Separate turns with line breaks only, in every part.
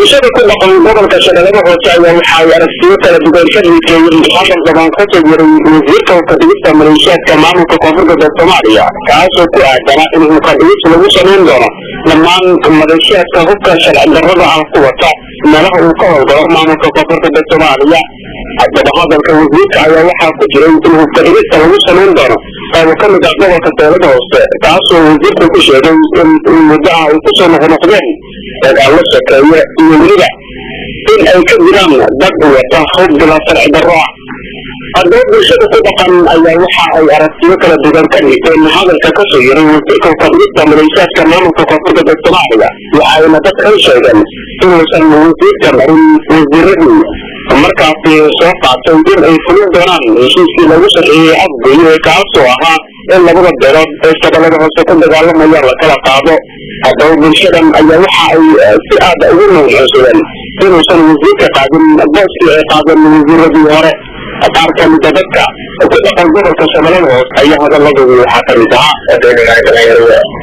bulshada ku dhaqan gobolka shabeellada hoose ayaa waxa ay aragtiyo kala duwan ka dhiigeeyeen hadal dabaan ka soo jiray wasiirka ukadhigista maleeshiyaadka maamulka koonfur galbeed soomaaliya kaasoo ku aadana in ukadhigis lagu samayn doono dhammaan maleeshiyaadka hubka sharci darrada ah ku wata meelaha uu ka howlgalo maamulka koonfur galbeed soomaaliya haddaba hadalka wasiirka ayaa waxaa ku jiray in hubkadhigista lagu samayn doono qaybo ka mid ah gobolka shabeellada hoose kaasoo wasiirku ku sheegay in muddaha ay kusoo noqnoqdeen dagaallo sokeeye iyo weliba in ay ka jiraan dad wata hub bila sharci darro ah haddaba bulshada ku dhaqan ayaa waxa ay aragtiyo kala duwan ka dhigteen hadalka kasoo yiray wasiirka ukadhigista maleeshiyaadka maamulka koonfur galbeed soomaaliya waxayna dadka u sheegeen inuusan wasiirka marin wasiiradii markaasi soo qaatay in ay fulin doonaan heshiiskii lagu saxiixiyey afgoye kaasoo ahaa in labada beelood ee shabeellada hoose ku dagaalamaya la kala qaado haddaba bulshadan ayaa waxa ay si aada ugu nuuxuusadeen inuusan wasiirka qaadin booskii ay qaadeen wasiiradii hore qaar ka mida dadka ku dhaqan gobolka shabeellada hoose ayaa hadaladoodu waxaa ka mid ahaa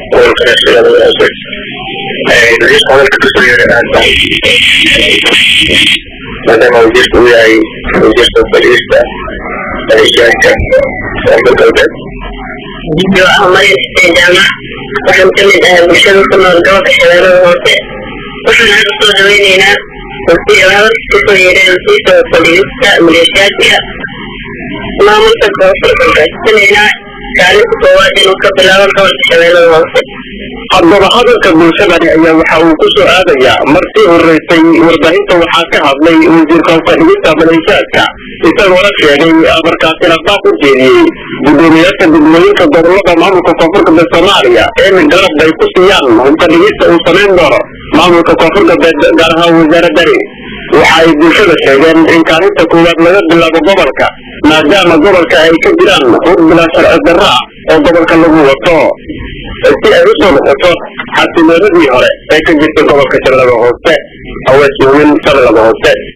maadaama wasiirka uu yahay wasiirka fadhiista maleeshiyaadka koonfur galbeed
video ah maryam xuseen jaamac waxaan ka mid ahay bulshada ku nool gobolka shabeellada hoose waxaan hadda soo dhaweyneynaa hadalka kasoo yeedheen wasiirka fadhiista maleeshiyaadka maamulka koonfur galbeed sinaynaa kaalinta koowaad inuu ka bilaabo gobolka shabeellada hoose
haddaba hadalka bulshadani ayaa waxa uu ku soo aadayaa markii horeysay warbaahinta waxaa ka hadlay wasiirka ukadhigista maleeshiyaadka isagoona sheegay markaasina qaab u jeediyey guddoomiyaasha degmooyinka gobolada maamulka koonfur galbeed soomaaliya in garab bay ku siiyaan ukadhigista uu samayn doono maamulka koonfur galbeed gaar ahaan wasaaradani waxa ay bulshada sheegeen in kaalinta koowaad laga bilaabo gobolka maadaama gobolka ay ka jiraan hur bilaa sharci darro ah oo gobolka lagu wato si ay u soo noqoto xasiloonadii hore ee ka jirta gobolka shabeellada hoose awees moomin shabeellada hoose